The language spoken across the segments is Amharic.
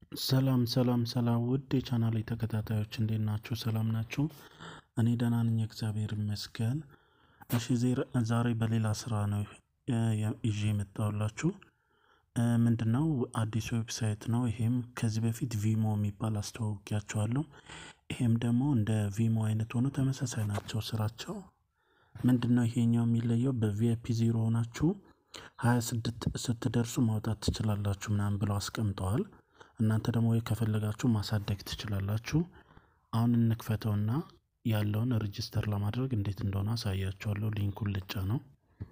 ሰላም ሰላም ሰላም ውድ የቻናሌ ተከታታዮች እንዴት ናችሁ? ሰላም ናችሁ? እኔ ደህና ነኝ፣ እግዚአብሔር ይመስገን። እሺ ዛሬ በሌላ ስራ ነው ይዤ የመጣሁላችሁ። ምንድን ነው አዲስ ዌብሳይት ነው። ይሄም ከዚህ በፊት ቪሞ የሚባል አስተዋውቂያቸዋለሁ። ይሄም ደግሞ እንደ ቪሞ አይነት ሆኖ ተመሳሳይ ናቸው ስራቸው። ምንድን ነው ይሄኛው የሚለየው በቪአይፒ ዜሮ ሆናችሁ ሀያ ስድስት ስትደርሱ ማውጣት ትችላላችሁ ምናምን ብለው አስቀምጠዋል። እናንተ ደግሞ ወይ ከፈለጋችሁ ማሳደግ ትችላላችሁ። አሁን እንክፈተውና ያለውን ሬጅስተር ለማድረግ እንዴት እንደሆነ አሳያችኋለሁ። ሊንኩን ልጫ ነው።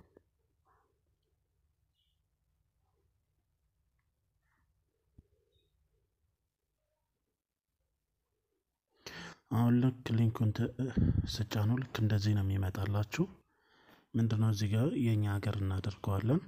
አሁን ልክ ሊንኩን ስጫ ነው ልክ እንደዚህ ነው የሚመጣላችሁ። ምንድነው እዚህ ጋር የእኛ ሀገር እናደርገዋለን።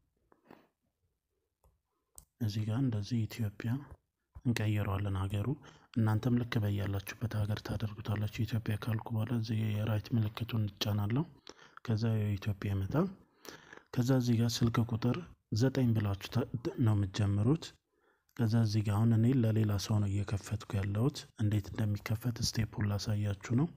እዚህ ጋር እንደዚህ ኢትዮጵያ እንቀይረዋለን ሀገሩ። እናንተም ልክ በያላችሁበት ሀገር ታደርጉታላችሁ። ኢትዮጵያ ካልኩ በኋላ እዚህ የራይት ምልክቱን እንጫናለሁ። ከዛ የኢትዮጵያ ይመጣል። ከዛ እዚህ ጋር ስልክ ቁጥር ዘጠኝ ብላችሁ ነው የምትጀምሩት። ከዛ እዚህ ጋር አሁን እኔ ለሌላ ሰው ነው እየከፈትኩ ያለሁት። እንዴት እንደሚከፈት ስቴፑን ላሳያችሁ ነው።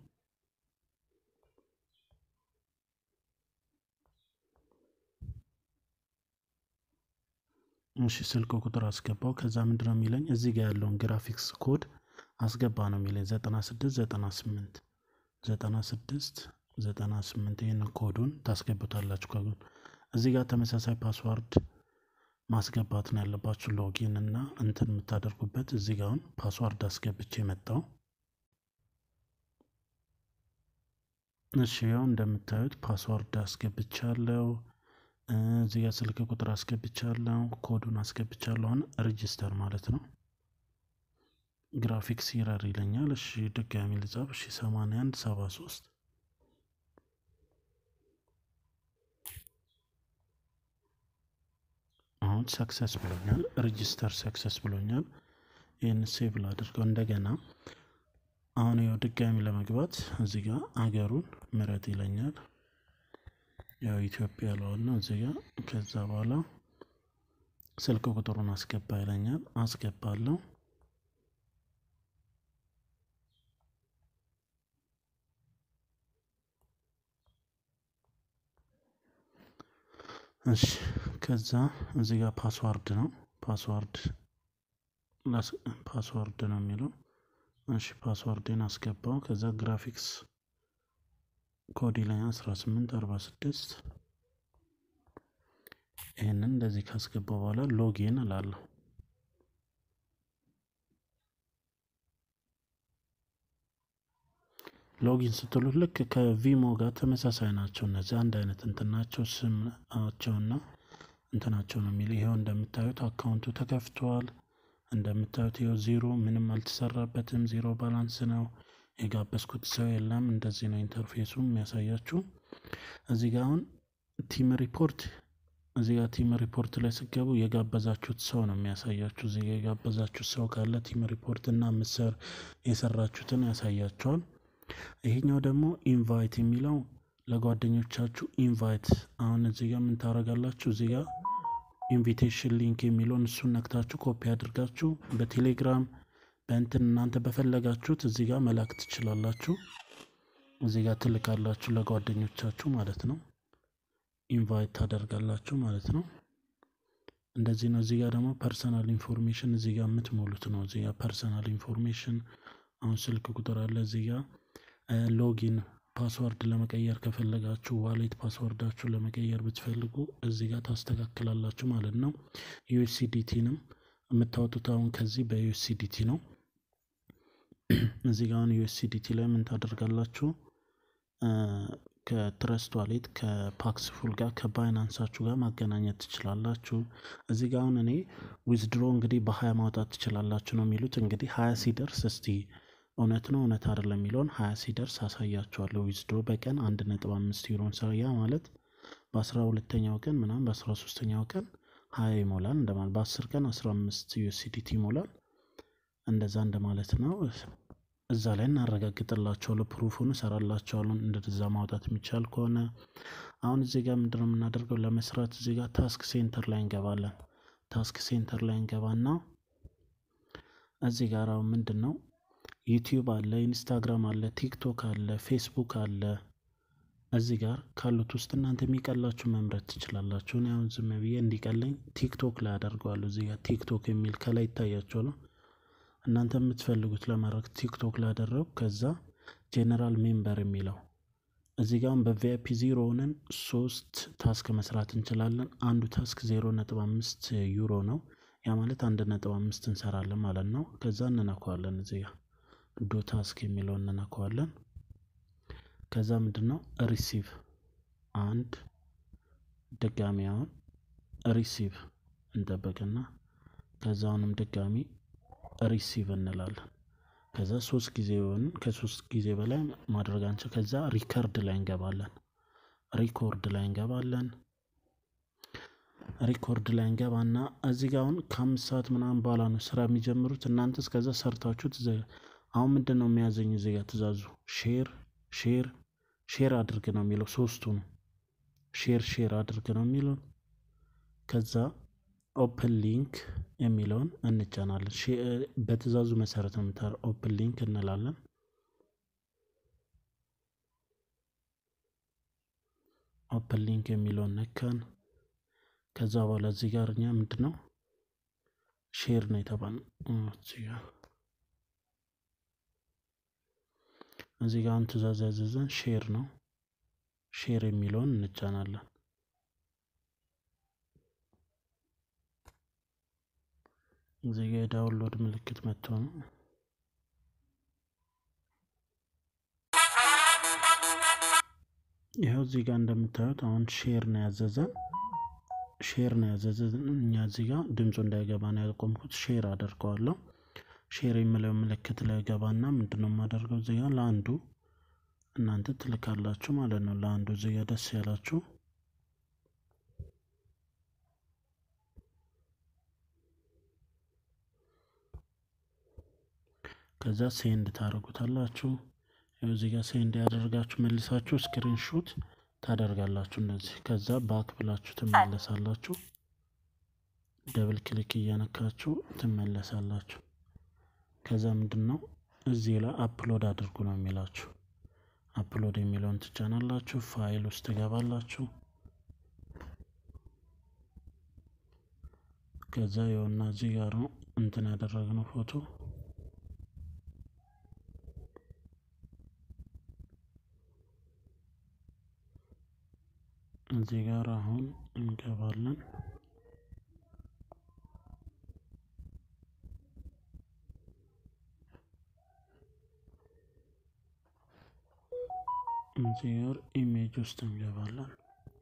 እሺ ስልክ ቁጥር አስገባው። ከዛ ምንድነው የሚለኝ እዚህ ጋር ያለውን ግራፊክስ ኮድ አስገባ ነው የሚለኝ 96 98 96 98 ይህን ኮዱን ታስገቡታላችሁ። ከጎን እዚህ ጋር ተመሳሳይ ፓስዋርድ ማስገባት ነው ያለባችሁ። ሎጊን እና እንትን የምታደርጉበት እዚህ ጋር አሁን ፓስዋርድ አስገብቼ መጣው። እሺ ያው እንደምታዩት ፓስዋርድ አስገብቻለሁ። እዚህ ጋር ስልክ ቁጥር አስገብቻለሁ። ኮዱን አስገብቻለሁ። አሁን ሬጂስተር ማለት ነው። ግራፊክስ ይረር ይለኛል። እሺ ድጋሚ ልጻፍ። እሺ 81 73 አሁን ሰክሰስ ብሎኛል። ሬጂስተር ሰክሰስ ብሎኛል። ይህን ሴቭ ላድርገው እንደገና። አሁን ያው ድጋሚ ለመግባት እዚህ ጋር አገሩን ምረጥ ይለኛል። ያው ኢትዮጵያ ለዋል ነው እዚህ ጋር። ከዛ በኋላ ስልክ ቁጥሩን አስገባ ይለኛል። አስገባለሁ። እሺ ከዛ እዚህ ጋር ፓስዋርድ ነው ፓስዋርድ ፓስዋርድ ነው የሚለው። እሺ ፓስዋርድን አስገባው። ከዛ ግራፊክስ ኮዲ ላይ 1846 ይህንን እንደዚህ ካስገባው በኋላ ሎጊን እላለሁ። ሎጊን ስትሉት ልክ ከቪሞ ጋር ተመሳሳይ ናቸው። እነዚህ አንድ አይነት እንትናቸው ስማቸውና እንትናቸው ነው የሚል ይኸው እንደምታዩት አካውንቱ ተከፍተዋል። እንደምታዩት ይኸው ዜሮ ምንም አልተሰራበትም። ዜሮ ባላንስ ነው። የጋበዝኩት ሰው የለም። እንደዚህ ነው ኢንተርፌሱ የሚያሳያችሁ። እዚህ ጋር አሁን ቲም ሪፖርት እዚህ ጋር ቲም ሪፖርት ላይ ስገቡ የጋበዛችሁት ሰው ነው የሚያሳያችሁ። እዚህ ጋር የጋበዛችሁት ሰው ካለ ቲም ሪፖርት እና ምስር የሰራችሁትን ያሳያቸዋል። ይሄኛው ደግሞ ኢንቫይት የሚለው ለጓደኞቻችሁ ኢንቫይት አሁን እዚህ ጋር ምን ታደርጋላችሁ? እዚህ ጋር ኢንቪቴሽን ሊንክ የሚለውን እሱን ነክታችሁ ኮፒ አድርጋችሁ በቴሌግራም በእንትን እናንተ በፈለጋችሁት እዚህ ጋር መላክ ትችላላችሁ። እዚህ ጋር ትልካላችሁ ለጓደኞቻችሁ ማለት ነው። ኢንቫይት ታደርጋላችሁ ማለት ነው። እንደዚህ ነው። እዚህ ጋር ደግሞ ፐርሰናል ኢንፎርሜሽን እዚህ ጋር የምትሞሉት ነው። እዚህ ጋር ፐርሰናል ኢንፎርሜሽን አሁን ስልክ ቁጥር አለ። እዚህ ጋር ሎጊን ፓስወርድ ለመቀየር ከፈለጋችሁ ዋሌት ፓስወርዳችሁ ለመቀየር ብትፈልጉ እዚህ ጋር ታስተካክላላችሁ ማለት ነው። ዩኤስሲዲቲንም የምታወጡት አሁን ከዚህ በዩኤስሲዲቲ ነው። እዚህ ጋር አሁን ዩኤስሲዲቲ ላይ ምን ታደርጋላችሁ? ከትረስት ዋሌት ከፓክስ ፉል ጋር ከባይናንሳችሁ ጋር ማገናኘት ትችላላችሁ። እዚህ ጋር አሁን እኔ ዊዝድሮ እንግዲህ በሀያ ማውጣት ትችላላችሁ ነው የሚሉት። እንግዲህ ሀያ ሲደርስ እስቲ እውነት ነው እውነት አይደለም የሚለውን ሀያ ሲደርስ አሳያችኋለሁ። ዊዝድሮ በቀን አንድ ነጥብ አምስት ዩሮን ሰው ያ ማለት በአስራ ሁለተኛው ቀን ምናምን በአስራ ሶስተኛው ቀን ሀያ ይሞላል እንደማለት በአስር ቀን አስራ አምስት ዩኤስዲቲ ይሞላል። እንደዛ እንደማለት ነው። እዛ ላይ እናረጋግጥላቸዋለሁ። ፕሩፉን እሰራላቸዋለሁ እንደዛ ማውጣት የሚቻል ከሆነ አሁን እዚህ ጋር ምንድነው የምናደርገው? ለመስራት እዚህ ጋር ታስክ ሴንተር ላይ እንገባለን። ታስክ ሴንተር ላይ እንገባና እዚህ ጋር አሁን ምንድን ነው ዩቲዩብ አለ፣ ኢንስታግራም አለ፣ ቲክቶክ አለ፣ ፌስቡክ አለ። እዚህ ጋር ካሉት ውስጥ እናንተ የሚቀላችሁ መምረጥ ትችላላችሁ። እኔ አሁን ዝም ብዬ እንዲቀለኝ ቲክቶክ ላይ አደርገዋለሁ። እዚህ ጋር ቲክቶክ የሚል ከላይ ይታያቸው ነው። እናንተ የምትፈልጉት ለማድረግ ቲክቶክ ላይ አደረጉ። ከዛ ጄኔራል ሜምበር የሚለው እዚህ ጋር በቪአይፒ ዜሮ ሆነን ሶስት ታስክ መስራት እንችላለን። አንዱ ታስክ ዜሮ ነጥብ አምስት ዩሮ ነው። ያ ማለት አንድ ነጥብ አምስት እንሰራለን ማለት ነው። ከዛ እንነካዋለን። እዚህ ጋር ዶ ታስክ የሚለው እንነካዋለን። ከዛ ምንድን ነው ሪሲቭ አንድ ድጋሚ አሁን ሪሲቭ እንጠብቅና ከዛ አሁንም ድጋሚ ሪሲቭ እንላለን። ከዛ ሶስት ጊዜ ሆን ከሶስት ጊዜ በላይ ማድረግ አንችል። ከዛ ሪከርድ ላይ እንገባለን። ሪኮርድ ላይ እንገባለን። ሪኮርድ ላይ እንገባና እዚህ ጋር አሁን ከአምስት ሰዓት ምናምን በኋላ ነው ስራ የሚጀምሩት። እናንተ እስከዛ ሰርታችሁት አሁን ምንድን ነው የሚያዘኝ እዚህ ጋር ትእዛዙ ሼር ሼር ሼር አድርግ ነው የሚለው ሶስቱ ነው። ሼር ሼር አድርግ ነው የሚለው ከዛ ኦፕን ሊንክ የሚለውን እንጫናለን። በትእዛዙ መሰረት ነው የምታ ኦፕን ሊንክ እንላለን። ኦፕን ሊንክ የሚለውን ነካን። ከዛ በኋላ እዚህ ጋር እኛ ምንድን ነው ሼር ነው የተባልነው። እዚህ ጋር እዚህ ጋር አሁን ትእዛዝ ያዘዘን ሼር ነው። ሼር የሚለውን እንጫናለን። እዚህ ጋ የዳውንሎድ ምልክት መጥቶ ነው። ይኸው እዚህ ጋር እንደምታዩት አሁን ሼር ነው ያዘዘን፣ ሼር ነው ያዘዘን። እኛ እዚህ ጋር ድምፁ እንዳይገባ ነው ያቆምኩት። ሼር አደርገዋለሁ። ሼር የሚለው ምልክት ላይ ገባና ምንድነው የማደርገው እዚህ ጋር ለአንዱ እናንተ ትልካላችሁ ማለት ነው። ለአንዱ እዚህ ጋር ደስ ያላችሁ ከዛ ሴንድ ታደርጉታላችሁ። እዚህ ጋር ሴንድ ያደርጋችሁ መልሳችሁ ስክሪንሹት ታደርጋላችሁ እንደዚህ። ከዛ ባክ ብላችሁ ትመለሳላችሁ። ደብል ክሊክ እያነካችሁ ትመለሳላችሁ። ከዛ ምንድን ነው እዚህ ላይ አፕሎድ አድርጉ ነው የሚላችሁ። አፕሎድ የሚለውን ትጫናላችሁ። ፋይል ውስጥ ትገባላችሁ። ከዛ የሆና እዚህ ጋር ነው እንትን ያደረግነው ፎቶ እዚህ ጋር አሁን እንገባለን። እዚህ ጋር ኢሜጅ ውስጥ እንገባለን።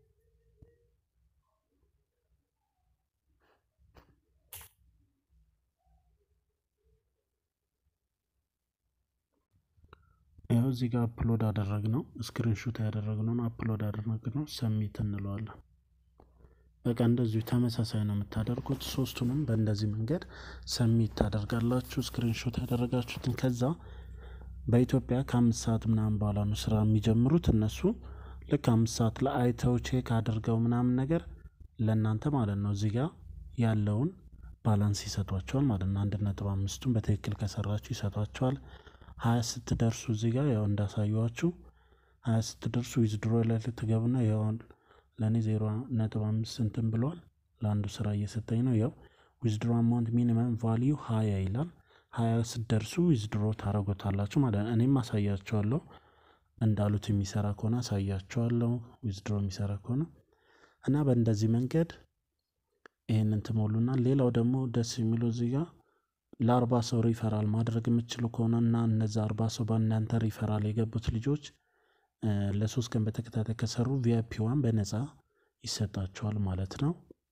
ያው እዚህ ጋር አፕሎድ አደረግነው ስክሪንሾት ያደረግነውን አፕሎድ አደረግነው ሰሚት እንለዋለን። በቃ እንደዚሁ ተመሳሳይ ነው የምታደርጉት። ሶስቱንም በእንደዚህ መንገድ ሰሚት ታደርጋላችሁ ስክሪንሾት ያደረጋችሁትን። ከዛ በኢትዮጵያ ከአምስት ሰዓት ምናምን በኋላ ነው ስራ የሚጀምሩት እነሱ ልክ አምስት ሰዓት ላይ አይተው ቼክ አድርገው ምናምን ነገር ለእናንተ ማለት ነው እዚህ ጋር ያለውን ባላንስ ይሰጧቸዋል ማለት ነው። አንድ ነጥብ አምስቱን በትክክል ከሰራችሁ ይሰጧቸዋል። ሀያ ስትደርሱ እዚህ ጋር ያው እንዳሳየዋችሁ ሀያ ስትደርሱ ዊዝድሮ ላይ ልትገቡና ያው ለእኔ ዜሮ ነጥብ አምስት እንትን ብሏል። ለአንዱ ስራ እየሰጠኝ ነው። ያው ዊዝድሮ አማውንት ሚኒመም ቫሊዩ ሀያ ይላል። ሀያ ስትደርሱ ዊዝድሮ ታደረጎታላችሁ ማለት ነው። እኔም አሳያቸዋለሁ እንዳሉት የሚሰራ ከሆነ አሳያቸዋለሁ። ዊዝድሮ የሚሰራ ከሆነ እና በእንደዚህ መንገድ ይህንን ትሞሉና ሌላው ደግሞ ደስ የሚለው እዚህ ጋር ለአርባ ሰው ሪፈራል ማድረግ የምትችሉ ከሆነ እና እነዚ አርባ ሰው በእናንተ ሪፈራል የገቡት ልጆች ለሶስት ቀን በተከታታይ ከሰሩ ቪአይፒ ዋን በነፃ ይሰጣቸዋል ማለት ነው።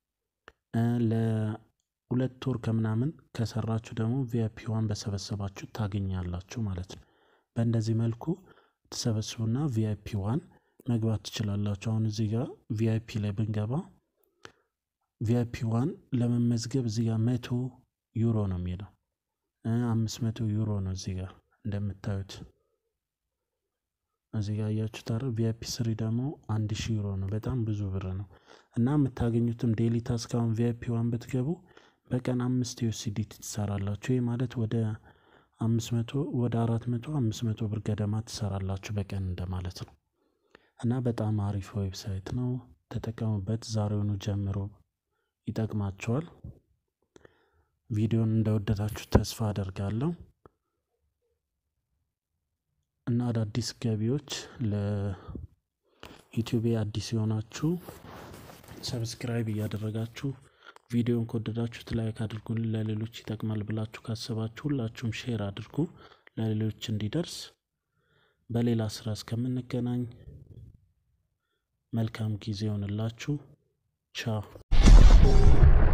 ለሁለት ወር ከምናምን ከሰራችሁ ደግሞ ቪአይፒ ዋን በሰበሰባችሁ ታገኛላችሁ ማለት ነው። በእንደዚህ መልኩ ትሰበስቡና ቪአይፒ ዋን መግባት ትችላላችሁ። አሁን እዚህ ጋር ቪአይፒ ላይ ብንገባ ቪአይፒ ዋን ለመመዝገብ እዚህ ጋር መቶ ዩሮ ነው የሚለው አምስት መቶ ዩሮ ነው እዚህ ጋር እንደምታዩት እዚህ ጋር እያችሁት አይደል ቪአይፒ ስሪ ደግሞ አንድ ሺህ ዩሮ ነው በጣም ብዙ ብር ነው እና የምታገኙትም ዴሊ ታስክ አሁን ቪአይፒ ዋን ብትገቡ በቀን አምስት ዩኤስዲቲ ትሰራላችሁ። ይህ ማለት ወደ አምስት መቶ ወደ አራት መቶ አምስት መቶ ብር ገደማ ትሰራላችሁ በቀን እንደማለት ነው። እና በጣም አሪፍ ዌብሳይት ነው። ተጠቀሙበት። ዛሬውኑ ጀምሮ ይጠቅማቸዋል። ቪዲዮን እንደወደዳችሁ ተስፋ አደርጋለሁ። እና አዳዲስ ገቢዎች ለዩቲዩብ አዲስ የሆናችሁ ሰብስክራይብ እያደረጋችሁ ቪዲዮን ከወደዳችሁት ላይክ አድርጉልን። ለሌሎች ይጠቅማል ብላችሁ ካሰባችሁ ሁላችሁም ሼር አድርጉ ለሌሎች እንዲደርስ። በሌላ ስራ እስከምንገናኝ መልካም ጊዜ ይሆንላችሁ። ቻው